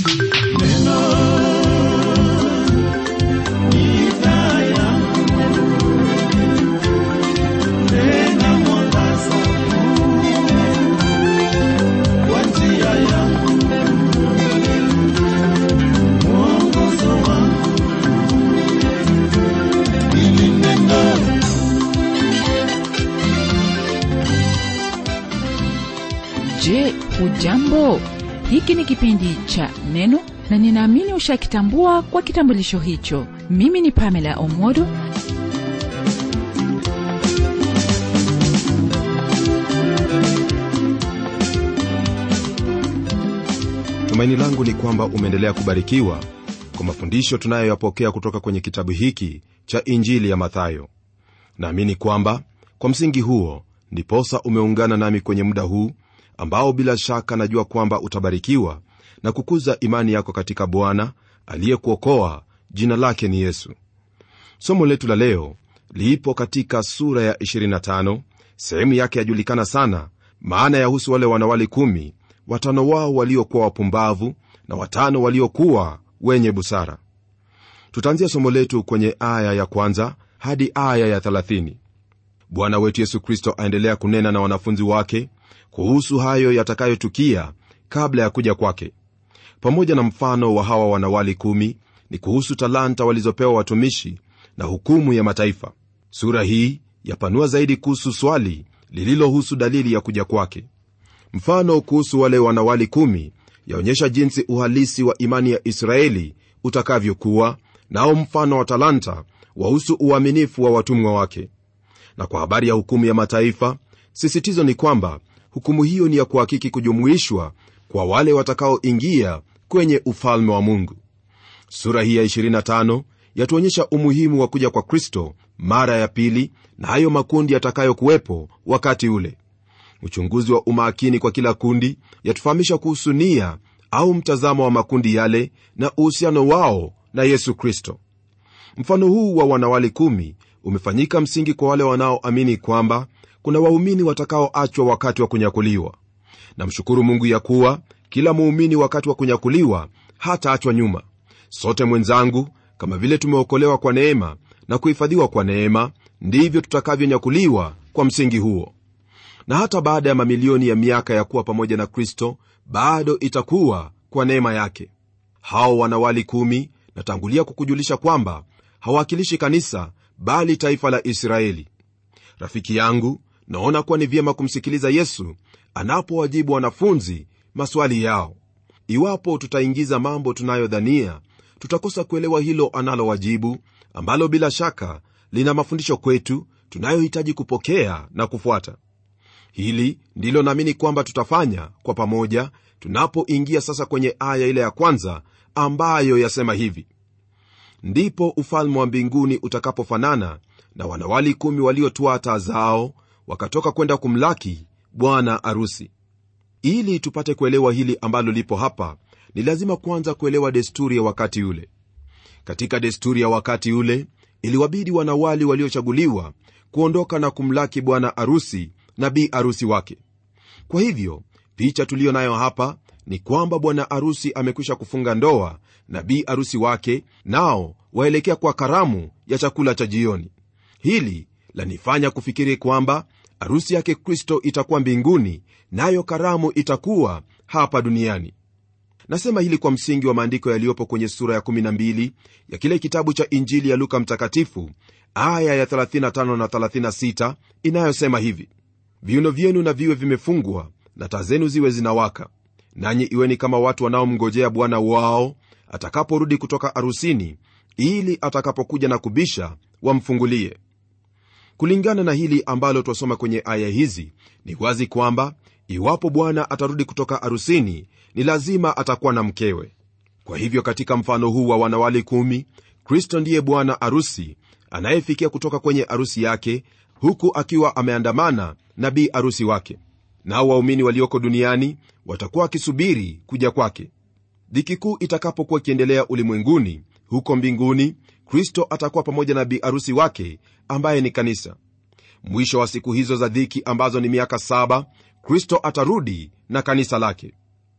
Je, hujambo? Hiki ni kipindi cha Neno na ninaamini ushakitambua kwa kitambulisho hicho. Mimi ni Pamela Omodo tumaini langu ni kwamba umeendelea kubarikiwa kwa mafundisho tunayoyapokea kutoka kwenye kitabu hiki cha injili ya mathayo naamini kwamba kwa msingi huo ndiposa umeungana nami kwenye muda huu ambao bila shaka najua kwamba utabarikiwa na kukuza imani yako katika bwana aliyekuokoa jina lake ni yesu somo letu la leo liipo katika sura ya 25 sehemu yake yajulikana sana maana yahusu wale wanawali kumi watano wao waliokuwa wapumbavu na watano waliokuwa wenye busara tutaanzia somo letu kwenye aya ya kwanza hadi aya ya 30 bwana wetu yesu kristo aendelea kunena na wanafunzi wake kuhusu hayo yatakayotukia kabla ya kuja kwake pamoja na mfano wa hawa wanawali kumi ni kuhusu talanta walizopewa watumishi na hukumu ya mataifa sura hii yapanua zaidi kuhusu swali lililohusu dalili ya kuja kwake mfano kuhusu wale wanawali kumi yaonyesha jinsi uhalisi wa imani ya israeli utakavyokuwa nao mfano wa talanta wahusu uaminifu wa watumwa wake na kwa habari ya hukumu ya mataifa sisitizo ni kwamba hukumu hiyo ni ya kuhakiki kujumuishwa kwa wale watakaoingia kwenye ufalme wa mungu sura hii ya 25 yatuonyesha umuhimu wa kuja kwa kristo mara ya pili na hayo makundi yatakayokuwepo wakati ule uchunguzi wa umakini kwa kila kundi yatufahamisha kuhusu nia au mtazamo wa makundi yale na uhusiano wao na yesu kristo mfano huu wa wanawali kumi umefanyika msingi kwa wale wanaoamini kwamba kuna waumini watakaoachwa wakati wa kunyakuliwa namshukuru mungu ya kuwa kila muumini wakati wa kunyakuliwa hataachwa nyuma sote mwenzangu kama vile tumeokolewa kwa neema na kuhifadhiwa kwa neema ndivyo tutakavyonyakuliwa kwa msingi huo na hata baada ya mamilioni ya miaka ya kuwa pamoja na kristo bado itakuwa kwa neema yake hao wanawali kumi natangulia kukujulisha kwamba hawakilishi kanisa bali taifa la israeli rafiki yangu naona kuwa ni vyema kumsikiliza yesu anapowajibu wanafunzi maswali yao iwapo tutaingiza mambo tunayodhania tutakosa kuelewa hilo analowajibu ambalo bila shaka lina mafundisho kwetu tunayohitaji kupokea na kufuata hili ndilo naamini kwamba tutafanya kwa pamoja tunapoingia sasa kwenye aya ile ya kwanza ambayo yasema hivi ndipo ufalme wa mbinguni utakapofanana na wanawali kumi waliotwaa taa zao wakatoka kwenda kumlaki bwana arusi ili tupate kuelewa hili ambalo lipo hapa ni lazima kwanza kuelewa desturi ya wakati ule katika desturi ya wakati ule iliwabidi wanawali waliochaguliwa kuondoka na kumlaki bwana arusi na bi arusi wake kwa hivyo picha tuliyo nayo hapa ni kwamba bwana arusi amekwisha kufunga ndoa na bi arusi wake nao waelekea kwa karamu ya chakula cha jioni hili lanifanya kufikiri kwamba arusi yake kristo itakuwa mbinguni nayo na karamu itakuwa hapa duniani nasema hili kwa msingi wa maandiko yaliyopo kwenye sura ya 12 ya kile kitabu cha injili ya luka mtakatifu aya ya 35 na 36 inayosema hivi viuno vyenu na viwe vimefungwa na taa zenu ziwe zinawaka nanyi iweni kama watu wanaomngojea bwana wao atakaporudi kutoka arusini ili atakapokuja na kubisha wamfungulie kulingana na hili ambalo twasoma kwenye aya hizi ni wazi kwamba iwapo bwana atarudi kutoka arusini ni lazima atakuwa na mkewe kwa hivyo katika mfano huu wa wanawali kumi kristo ndiye bwana arusi anayefikia kutoka kwenye arusi yake huku akiwa ameandamana na bi arusi wake nao waumini walioko duniani watakuwa wakisubiri kuja kwake dhiki kuu itakapokuwa ikiendelea ulimwenguni huko mbinguni kristo atakuwa pamoja na bi arusi wake ambaye ni kanisa mwisho wa siku hizo za dhiki ambazo ni miaka saba kristo atarudi na kanisa lake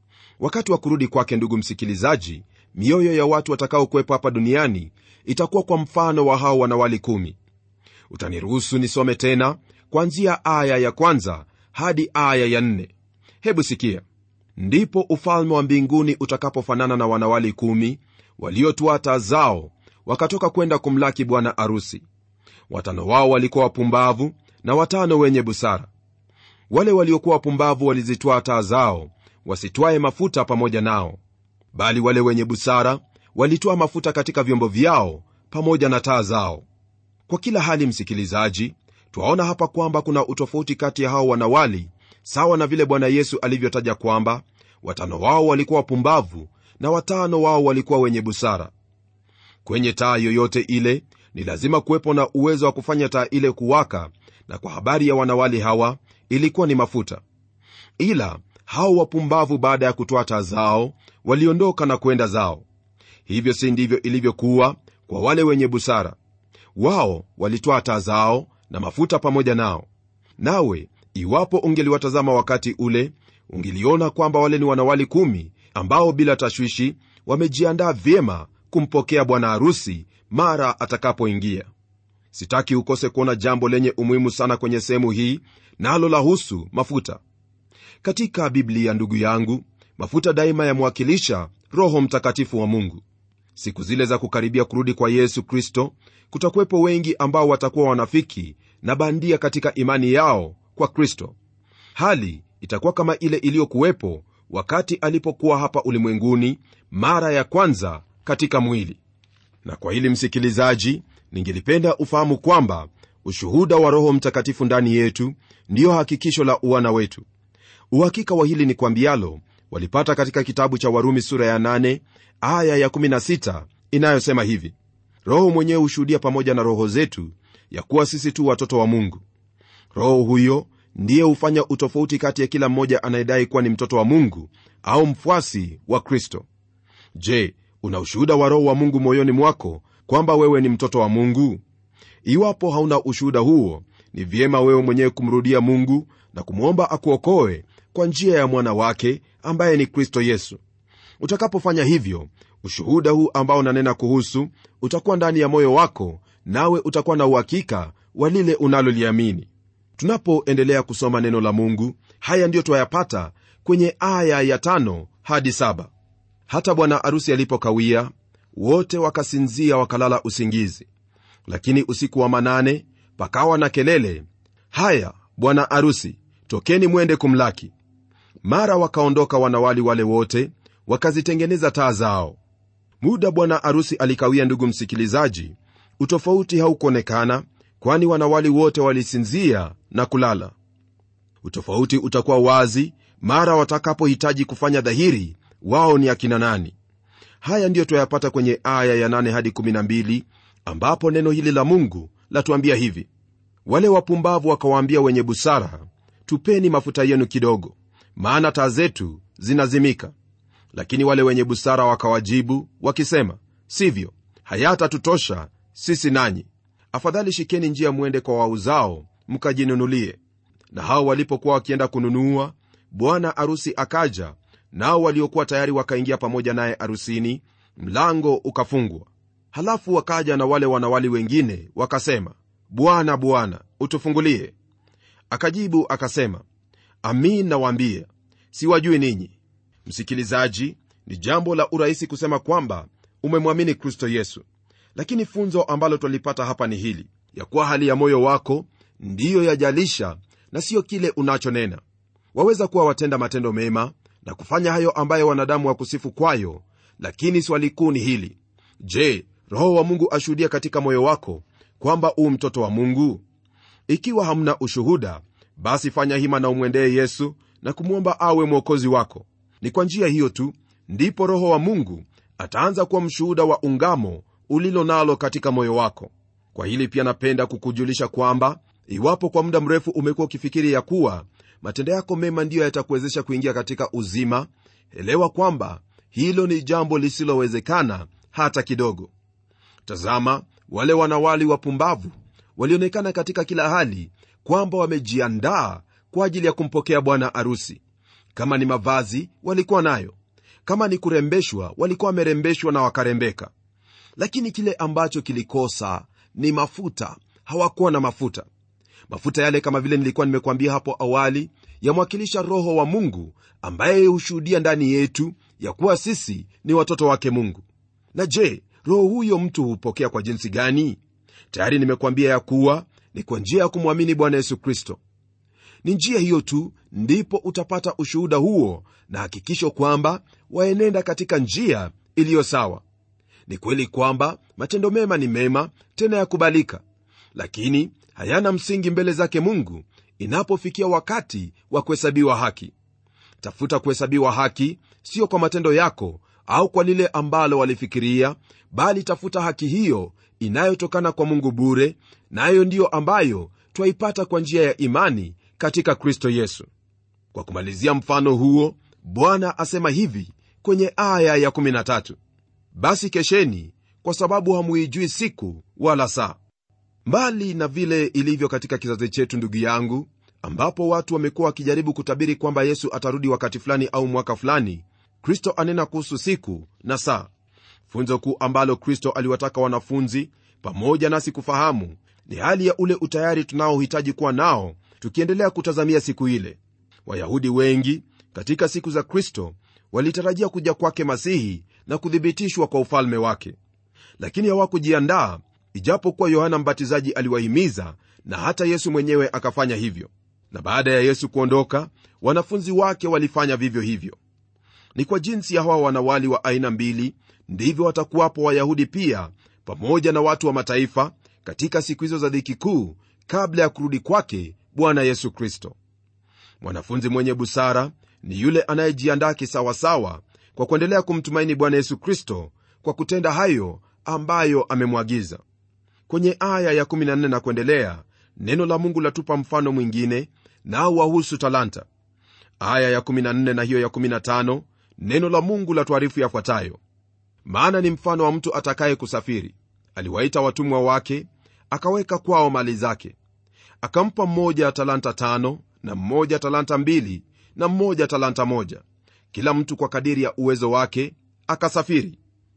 wakati wa kurudi kwake ndugu msikilizaji mioyo ya watu watakaokuwepo hapa duniani itakuwa kwa mfano wa hao wanawali kumi utaniruhusu nisome tena kwanzia aya ya kwanza hadi aya ya nne hebu sikia ndipo ufalme wa mbinguni utakapofanana na wanawali kumi waliotua taa zao wakatoka kwenda kumlaki bwana arusi watano wao walikuwa wapumbavu na watano wenye busara wale waliokuwa wapumbavu walizitwaa taa zao wasitwaye mafuta pamoja nao bali wale wenye busara walitwaa mafuta katika vyombo vyao pamoja na taa zao kwa kila hali msikilizaji twaona hapa kwamba kuna utofauti kati ya hao wanawali sawa na vile bwana yesu alivyotaja kwamba watano wao walikuwa wapumbavu na watano wao walikuwa wenye busara kwenye taa yoyote ile ni lazima kuwepo na uwezo wa kufanya taa ile kuwaka na kwa habari ya wanawali hawa ilikuwa ni mafuta ila hao wapumbavu baada ya kutoa taa zao waliondoka na kwenda zao hivyo si ndivyo ilivyokuwa kwa wale wenye busara wao walitoa taa zao na mafuta pamoja nao nawe iwapo ungeliwatazama wakati ule ungeliona kwamba wale ni wanawali kumi ambao bila tashwishi wamejiandaa vyema kumpokea bwana harusi mara atakapoingia sitaki ukose kuona jambo lenye umuhimu sana kwenye sehemu hii nalo na lahusu mafuta katika biblia ndugu yangu mafuta daima yamwakilisha roho mtakatifu wa mungu siku zile za kukaribia kurudi kwa yesu kristo kutakuwepo wengi ambao watakuwa wanafiki na bandia katika imani yao kwa kristo hali itakuwa kama ile iliyokuwepo wakati alipokuwa hapa ulimwenguni mara ya kwanza katika mwili na kwa hili msikilizaji ningelipenda ufahamu kwamba ushuhuda wa roho mtakatifu ndani yetu ndiyo hakikisho la uwana wetu uhakika wa hili ni kwambialo walipata katika kitabu cha warumi sura ya 8 aya ya 16 inayosema hivi roho mwenyewe hushuhudia pamoja na roho zetu ya kuwa sisi tu watoto wa mungu roho huyo ndiye hufanya utofauti kati ya kila mmoja anayedai kuwa ni mtoto wa mungu au mfuasi wa kristo je una ushuhuda wa roho wa mungu moyoni mwako kwamba wewe ni mtoto wa mungu iwapo hauna ushuhuda huo ni vyema wewe mwenyewe kumrudia mungu na kumwomba akuokoe kwa njia ya mwana wake ambaye ni kristo yesu utakapofanya hivyo ushuhuda huu ambao unanena kuhusu utakuwa ndani ya moyo wako nawe utakuwa na uhakika wa lile unaloliamini tunapoendelea kusoma neno la mungu haya ndiyo twayapata kwenye aya ya tano hadi saba hata bwana arusi alipokawia wote wakasinzia wakalala usingizi lakini usiku wa manane pakawa na kelele haya bwana arusi tokeni mwende kumlaki mara wakaondoka wanawali wale wote wakazitengeneza taa zao muda bwana arusi alikawia ndugu msikilizaji utofauti haukuonekana kwani wanawali wote walisinzia na kulala utofauti utakuwa wazi mara watakapohitaji kufanya dhahiri wao ni akina nani haya ndiyo twayapata kwenye aya ya 8 hadi 12 ambapo neno hili la mungu latuambia hivi wale wapumbavu wakawaambia wenye busara tupeni mafuta yenu kidogo maana taa zetu zinazimika lakini wale wenye busara wakawajibu wakisema sivyo hayatatutosha sisi nanyi afadhali shikeni njia mwende kwa wauzao mkajinunulie na hao walipokuwa wakienda kununua bwana arusi akaja nao waliokuwa tayari wakaingia pamoja naye arusini mlango ukafungwa halafu wakaja na wale wanawali wengine wakasema bwana bwana utufungulie akajibu akasema amin nawaambie siwajui ninyi msikilizaji ni jambo la urahisi kusema kwamba umemwamini kristo yesu lakini funzo ambalo twalipata hapa ni hili ya kuwa hali ya moyo wako ndiyo yajalisha na siyo kile unachonena waweza kuwa watenda matendo mema na kufanya hayo ambayo wanadamu wakusifu kwayo lakini swali kuu ni hili je roho wa mungu ashuhudia katika moyo wako kwamba uu mtoto wa mungu ikiwa hamna ushuhuda basi fanya hima na umwendee yesu na kumwomba awe mwokozi wako ni kwa njia hiyo tu ndipo roho wa mungu ataanza kuwa mshuhuda wa ungamo ulilo nalo katika moyo wako kwa hili pia napenda kukujulisha kwamba iwapo kwa muda mrefu umekuwa ukifikiri ya kuwa matendo yako mema ndiyo yatakuwezesha kuingia katika uzima elewa kwamba hilo ni jambo lisilowezekana hata kidogo tazama wale wanawali wapumbavu walionekana katika kila hali kwamba wamejiandaa kwa ajili ya kumpokea bwana arusi kama ni mavazi walikuwa nayo kama ni kurembeshwa walikuwa wamerembeshwa na wakarembeka lakini kile ambacho kilikosa ni mafuta hawakuwa na mafuta mafuta yale kama vile nilikuwa nimekuambia hapo awali yamwakilisha roho wa mungu ambaye hushuhudia ndani yetu ya kuwa sisi ni watoto wake mungu na je roho huyo mtu hupokea kwa jinsi gani tayari nimekuambia ya kuwa ni kwa njia ya kumwamini bwana yesu kristo ni njia hiyo tu ndipo utapata ushuhuda huo na hakikisho kwamba waenenda katika njia iliyo sawa ni kweli kwamba matendo mema ni mema tena ya kubalika lakini hayana msingi mbele zake mungu inapofikia wakati wa kuhesabiwa haki tafuta kuhesabiwa haki sio kwa matendo yako au kwa lile ambalo walifikiria bali tafuta haki hiyo inayotokana kwa mungu bure nayo na ndiyo ambayo twaipata kwa njia ya imani katika kristo yesu kwa kumalizia mfano huo bwana asema hivi kwenye aya ya 13 basi kesheni kwa sababu hamuijui siku wala saa mbali na vile ilivyo katika kizazi chetu ndugu yangu ambapo watu wamekuwa wakijaribu kutabiri kwamba yesu atarudi wakati fulani au mwaka fulani kristo anena kuhusu siku na saa funzo kuu ambalo kristo aliwataka wanafunzi pamoja nasi kufahamu ni hali ya ule utayari tunaohitaji kuwa nao tukiendelea kutazamia siku ile wayahudi wengi katika siku za kristo walitarajia kuja kwake masihi na kuthibitishwa kwa ufalme wake lakini hawakujiandaa ijapokuwa yohana mbatizaji aliwahimiza na hata yesu mwenyewe akafanya hivyo na baada ya yesu kuondoka wanafunzi wake walifanya vivyo hivyo ni kwa jinsi ya hawa wanawali wa aina mbili ndivyo watakuwapo wayahudi pia pamoja na watu wa mataifa katika siku hizo za dhiki kuu kabla ya kurudi kwake bwana yesu kristo mwanafunzi mwenye busara ni yule anayejiandaa kisawasawa kwa kuendelea kumtumaini bwana yesu kristo kwa kutenda hayo ambayo amemwagiza kwenye aya ya14 na kuendelea neno la mungu latupa mfano mwingine nao wahusu talanta aya ya14 na hiyo ya15 neno la mungu la tuarifu yafuatayo maana ni mfano wa mtu atakaye kusafiri aliwaita watumwa wake akaweka kwao mali zake akampa mmoja talanta tano na mmoja talanta mbili na mmoja talanta moja kila mtu kwa kadiri ya uwezo wake akasafiri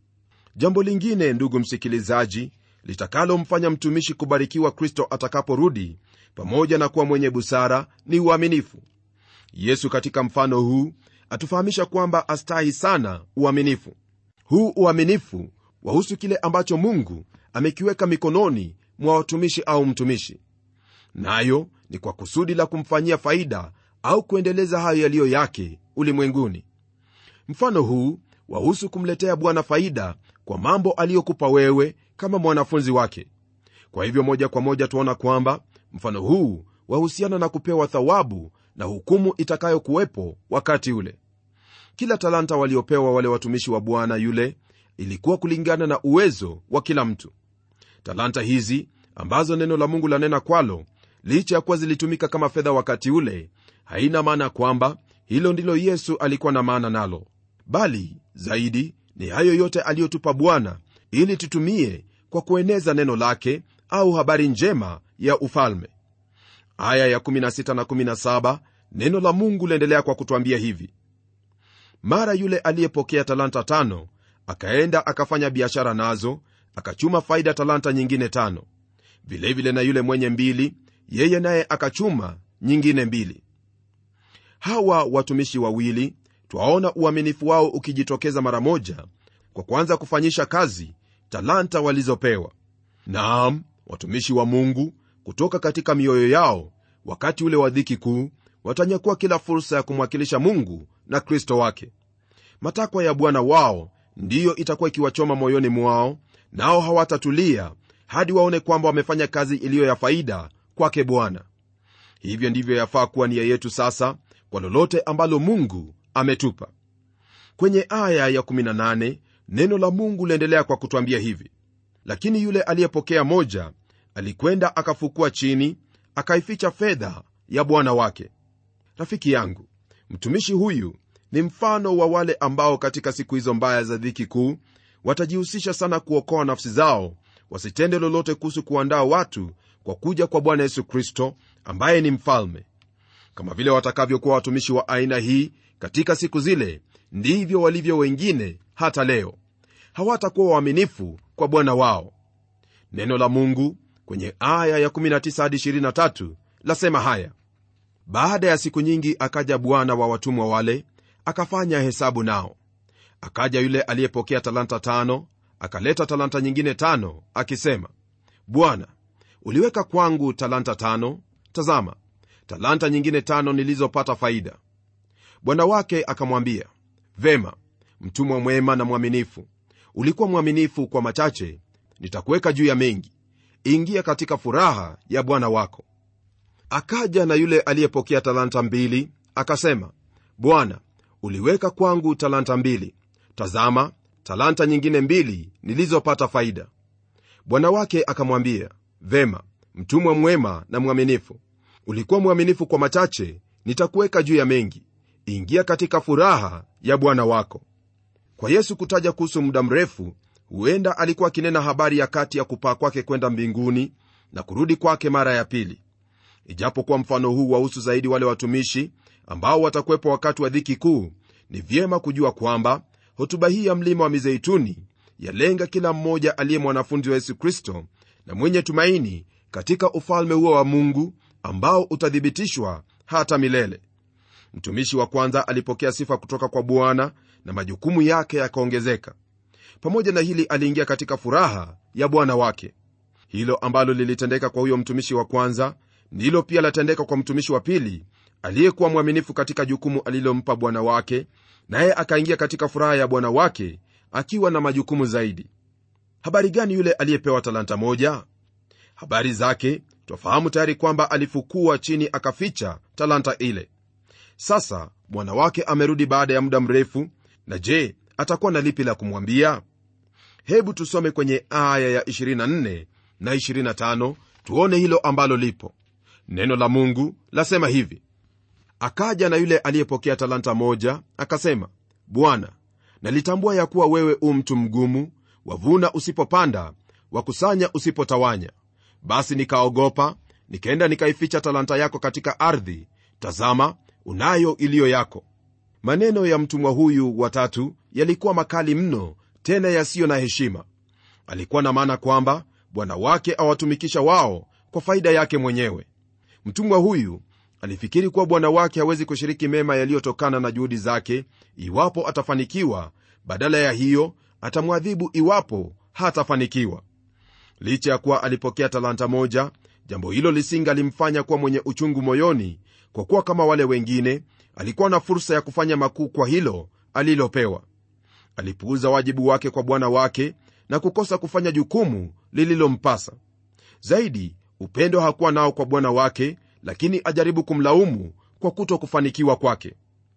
jambo lingine ndugu msikilizaji litakalomfanya mtumishi kubarikiwa kristo atakaporudi pamoja na kuwa mwenye busara ni uaminifu yesu katika mfano huu atufahamisha kwamba astahi sana uaminifu huu uaminifu wahusu kile ambacho mungu amekiweka mikononi mwa watumishi au mtumishi nayo ni kwa kusudi la kumfanyia faida au kuendeleza hayo yaliyo yake ulimwenguni mfano huu wahusu kumletea bwana faida kwa mambo aliyokupa wewe kama mwanafunzi wake kwa hivyo moja kwa moja tuona kwamba mfano huu wahusiana na kupewa thawabu na hukumu itakayokuwepo wakati ule kila talanta waliopewa wale watumishi wa bwana yule ilikuwa kulingana na uwezo wa kila mtu talanta hizi ambazo neno la mungu lanena kwalo licha ya kuwa zilitumika kama fedha wakati ule haina maana kwamba hilo ndilo yesu alikuwa na maana nalo bali zaidi ni hayo yote aliyotupa bwana ili tutumie kwa kueneza neno lake au habari njema ya ufalme aya ya 16 na 17 neno la mungu liendelea kwa kutwambia hivi mara yule aliyepokea talanta tano akaenda akafanya biashara nazo akachuma faida talanta nyingine tano vilevile vile na yule mwenye mbili yeye naye akachuma nyingine mbili hawa watumishi wawili twaona uaminifu wao ukijitokeza mara moja kwa kuanza kufanyisha kazi talanta walizopewa naam watumishi wa mungu kutoka katika mioyo yao wakati ule wa dhiki kuu watanyakuwa kila fursa ya kumwakilisha mungu na kristo wake matakwa ya bwana wao ndiyo itakuwa ikiwachoma moyoni mwao nao hawatatulia hadi waone kwamba wamefanya kazi iliyo ya faida kwake bwana hivyo ndivyo yafaa kuwa nia yetu sasa kwa lolote ambalo mungu ametupa kwenye aya ya 18 neno la mungu liendelea kwa kutwambia hivi lakini yule aliyepokea moja alikwenda akafukua chini akaificha fedha ya bwana wake rafiki yangu mtumishi huyu ni mfano wa wale ambao katika siku hizo mbaya za dhiki kuu watajihusisha sana kuokoa nafsi zao wasitende lolote kuhusu kuandaa watu kwa kuja kwa bwana yesu kristo ambaye ni mfalme kama vile watakavyokuwa watumishi wa aina hii katika siku zile ndivyo walivyo wengine hata leo hawatakuwa waaminifu kwa bwana wao neno la mungu kwenye aya ya 19 hadi 23 lasema haya baada ya siku nyingi akaja bwana wa watumwa wale akafanya hesabu nao akaja yule aliyepokea talanta tano akaleta talanta nyingine tano akisema bwana uliweka kwangu talanta tano tazama talanta nyingine tano nilizopata faida bwana wake akamwambia vema mtumwa mwema na mwaminifu ulikuwa mwaminifu kwa machache nitakuweka juu ya mengi ingia katika furaha ya bwana wako akaja na yule aliyepokea talanta mbili akasema bwana uliweka kwangu talanta mbili tazama talanta nyingine mbili nilizopata faida bwana wake akamwambia vema mtumwa mwema na mwaminifu ulikuwa mwaminifu kwa machache nitakuweka juu ya mengi ingia katika furaha ya bwana wako kwa yesu kutaja kuhusu muda mrefu huenda alikuwa akinena habari ya kati ya kupaa kwake kwenda mbinguni na kurudi kwake mara ya pili ijapokuwa mfano huu wahusu zaidi wale watumishi ambao watakuwepo wakati wa dhiki kuu ni vyema kujua kwamba hotuba hii ya mlima wa mizeituni yalenga kila mmoja aliye mwanafunzi wa yesu kristo na mwenye tumaini katika ufalme huo wa mungu ambao utathibitishwa hata milele mtumishi wa kwanza alipokea sifa kutoka kwa bwana na majukumu yake yakaongezeka pamoja na hili aliingia katika furaha ya bwana wake hilo ambalo lilitendeka kwa huyo mtumishi wa kwanza ndilo pia latendeka kwa mtumishi wa pili aliyekuwa mwaminifu katika jukumu alilompa bwana wake naye akaingia katika furaha ya bwana wake akiwa na majukumu zaidi habari gani yule aliyepewa talanta moja habari zake twafahamu tayari kwamba alifukua chini akaficha talanta ile sasa bwana wake amerudi baada ya muda mrefu na je atakuwa na lipi la kumwambia hebu tusome kwenye aya ya 24 na 25 tuone hilo ambalo lipo neno la mungu lasema hivi akaja na yule aliyepokea talanta moja akasema bwana nalitambua ya kuwa wewe u mtu mgumu wavuna usipopanda wakusanya usipotawanya basi nikaogopa nikaenda nikaificha talanta yako katika ardhi tazama unayo iliyo yako maneno ya mtumwa huyu watatu yalikuwa makali mno tena yasiyo na heshima alikuwa na maana kwamba bwana wake awatumikisha wao kwa faida yake mwenyewe mtumwa huyu alifikiri kuwa bwana wake hawezi kushiriki mema yaliyotokana na juhudi zake iwapo atafanikiwa badala ya hiyo atamwadhibu iwapo hatafanikiwa licha ya kuwa alipokea talanta moja jambo hilo lisingalimfanya kuwa mwenye uchungu moyoni kwa kuwa kama wale wengine alikuwa na fursa ya kufanya makuu kwa hilo alilopewa alipuuza wajibu wake kwa bwana wake na kukosa kufanya jukumu lililompasa zaidi upendo hakuwa nao kwa bwana wake lakini ajaribu kumlaumu kwa kuto kufanikiwa kwake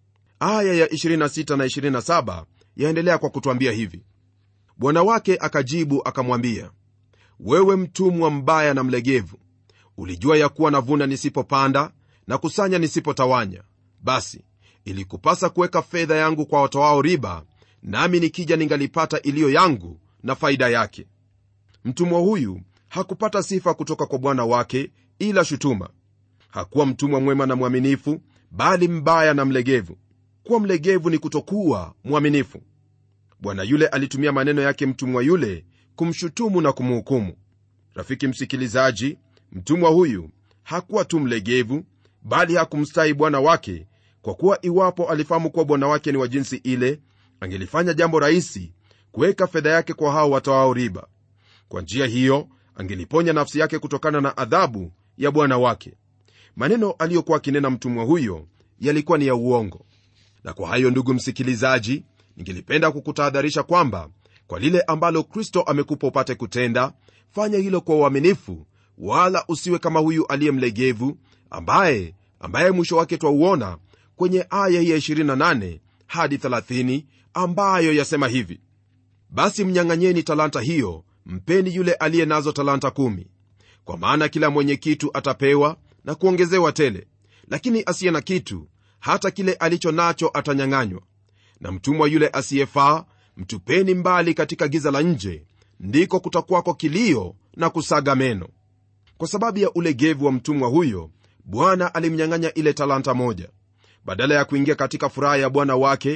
aya ya 26 na 27 yaendelea kwa kutwambia hivi bwana wake akajibu akamwambia wewe mtumwa mbaya na mlegevu ulijua ya kuwa navuna nisipopanda na kusanya nisipotawanya basi ilikupasa kuweka fedha yangu kwa watoao riba nami nikija ningalipata iliyo yangu na faida yake mtumwa huyu hakupata sifa kutoka kwa bwana wake ila shutuma hakuwa mtumwa mwema na mwaminifu bali mbaya na mlegevu kuwa mlegevu ni kutokuwa mwaminifu bwana yule alitumia maneno yake mtumwa yule kumshutumu na kumhukumu rafiki msikilizaji mtumwa huyu hakuwa tu mlegevu bali hakumstahi bwana wake kwa kuwa iwapo alifahamu kuwa bwana wake ni wa jinsi ile angelifanya jambo rahisi kuweka fedha yake kwa hao watoao riba kwa njia hiyo angeliponya nafsi yake kutokana na adhabu ya bwana wake maneno aliyokuwa akinena mtumwa huyo yalikuwa ni ya uongo na kwa hayo ndugu msikilizaji ningelipenda kukutahadharisha kwamba kwa lile ambalo kristo amekupa upate kutenda fanya hilo kwa uaminifu wala usiwe kama huyu aliye mlegevu ambaye ambaye mwisho wake twauona kwenye aya ya 28 hadi 30 ambayo yasema hivi basi mnyang'anyeni talanta hiyo mpeni yule aliye nazo talanta kumi kwa maana kila mwenye kitu atapewa na kuongezewa tele lakini asiye na kitu hata kile alicho nacho atanyang'anywa na mtumwa yule asiyefaa mtupeni mbali katika giza la nje ndiko kutakwako kilio na kusaga meno kwa sababu ya ulegevu wa mtumwa huyo bwana alimnyang'anya ile talanta moja badala ya kuingia katika furaha ya bwana wake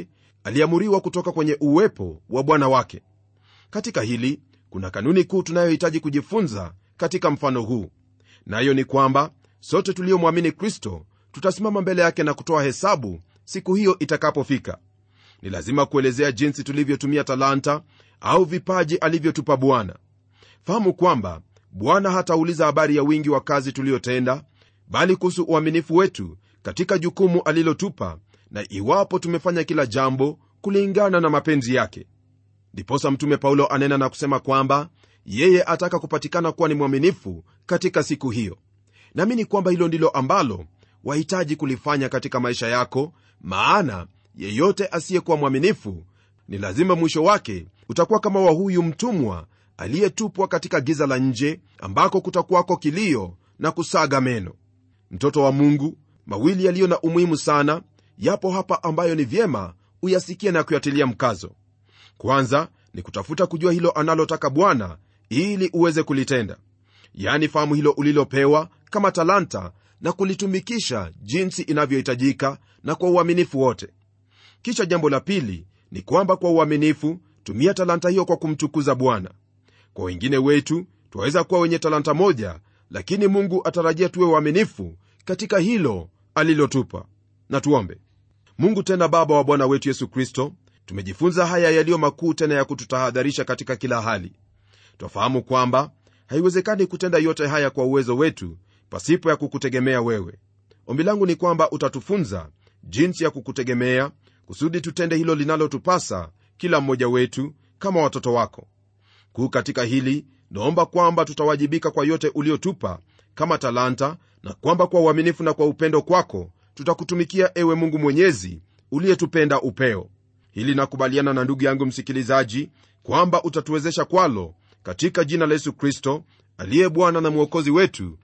aliamuriwa kutoka kwenye uwepo wa bwana wake katika hili kuna kanuni kuu tunayohitaji kujifunza katika mfano huu nayo ni kwamba sote tuliomwamini kristo tutasimama mbele yake na kutoa hesabu siku hiyo itakapofika ni lazima kuelezea jinsi tulivyotumia talanta au vipaji alivyotupa bwana fahamu kwamba bwana hatauliza habari ya wingi wa kazi tuliyotenda bali kuhusu uaminifu wetu katika jukumu alilotupa na iwapo tumefanya kila jambo kulingana na mapenzi yake ndiposa mtume paulo anena na kusema kwamba yeye ataka kupatikana kuwa ni mwaminifu katika siku hiyo naamini kwamba hilo ndilo ambalo wahitaji kulifanya katika maisha yako maana yeyote asiyekuwa mwaminifu ni lazima mwisho wake utakuwa kama wa huyu mtumwa aliyetupwa katika giza la nje ambako kutakuwako kilio na kusaga meno mtoto wa mungu mawili yaliyo na umuhimu sana yapo hapa ambayo ni vyema uyasikie na kuyatilia mkazo kwanza ni kutafuta kujua hilo analotaka bwana ili uweze kulitenda yani fahamu hilo ulilopewa kama talanta na kulitumikisha jinsi inavyohitajika na kwa uaminifu wote kisha jambo la pili ni kwamba kwa uaminifu tumia talanta hiyo kwa kumtukuza bwana kwa wengine wetu twaweza kuwa wenye talanta moja lakini mungu atarajia tuwe uaminifu katika hilo alilotupa na tuombe mungu tena baba wa bwana wetu yesu kristo tumejifunza haya yaliyo makuu tena ya kututahadharisha katika kila hali twafahamu kwamba haiwezekani kutenda yote haya kwa uwezo wetu pasipo ya kukutegemea wewe ombi langu ni kwamba utatufunza jinsi ya kukutegemea kusudi tutende hilo linalotupasa kila mmoja wetu kama watoto wako kuu katika hili naomba kwamba tutawajibika kwa yote uliotupa kama talanta na kwamba kwa uaminifu na kwa upendo kwako tutakutumikia ewe mungu mwenyezi uliyetupenda upeo hili nakubaliana na ndugu yangu msikilizaji kwamba utatuwezesha kwalo katika jina la yesu kristo aliye bwana na mwokozi wetu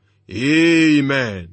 amen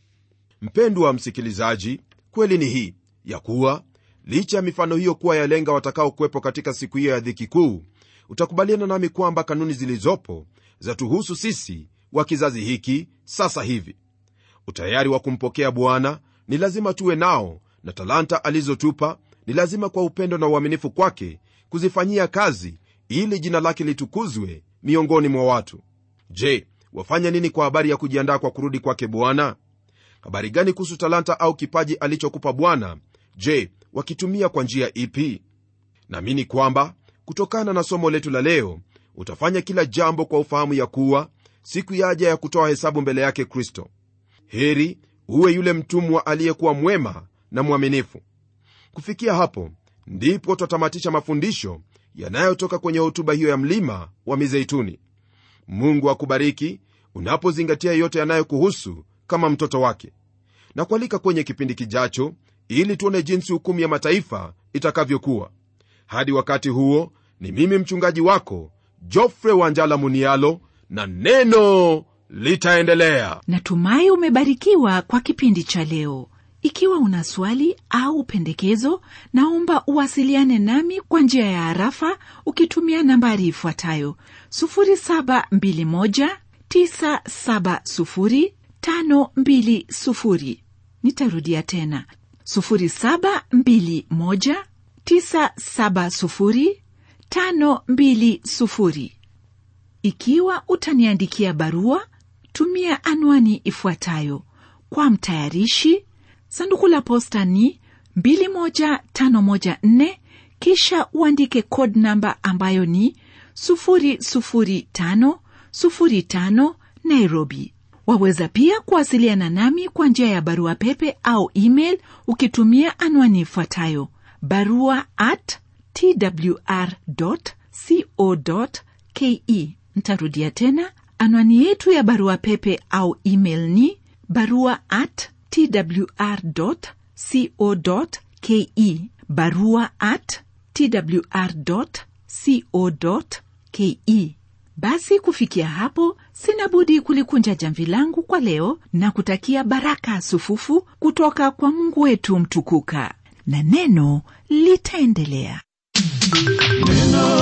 mpendwa msikilizaji kweli ni hii ya kuwa licha ya mifano hiyo kuwa yalenga watakaokuwepo katika siku hiyo ya dhiki kuu utakubaliana nami kwamba kanuni zilizopo zatuhusu sisi wa kizazi hiki sasa hivi utayari wa kumpokea bwana ni lazima tuwe nao na talanta alizotupa ni lazima kwa upendo na uaminifu kwake kuzifanyia kazi ili jina lake litukuzwe miongoni mwa watu je wafanya nini kwa habari ya kujiandaa kwa kurudi kwake bwana habari gani kuhusu talanta au kipaji alichokupa bwana je wakitumia kwa njia ipi naamini kwamba kutokana na somo letu la leo utafanya kila jambo kwa ufahamu ya kuwa siku yaja ya kutoa hesabu mbele yake kristo heri uwe yule mtumwa aliyekuwa mwema na mwaminifu kufikia hapo ndipo twatamatisha mafundisho yanayotoka kwenye hotuba hiyo ya mlima wa mizeituni mungu akubariki unapozingatia yote yanayokuhusu kama mtoto wake na kualika kwenye kipindi kijacho ili tuone jinsi hukumu ya mataifa itakavyokuwa hadi wakati huo ni mimi mchungaji wako jofre wanjala munialo na neno litaendelea natumai umebarikiwa kwa kipindi cha leo ikiwa una swali au pendekezo naomba uwasiliane nami kwa njia ya harafa ukitumia nambari ifuatayo 721970520 nitarudia tena 721970520 ikiwa utaniandikia barua tumia anwani ifuatayo kwa mtayarishi sanduku la posta ni 21514 kisha uandike code namba ambayo ni 00505 nairobi waweza pia kuwasiliana nami kwa njia ya barua pepe au email ukitumia anwani ifuatayo barua at twr co ke ntarudia tena anwani yetu ya barua pepe au email ni barua at twr co ke barua at twr co ke basi kufikia hapo sina budi kulikunja jamvi langu kwa leo na kutakia baraka sufufu kutoka kwa mungu wetu mtukuka na neno litaendelea neno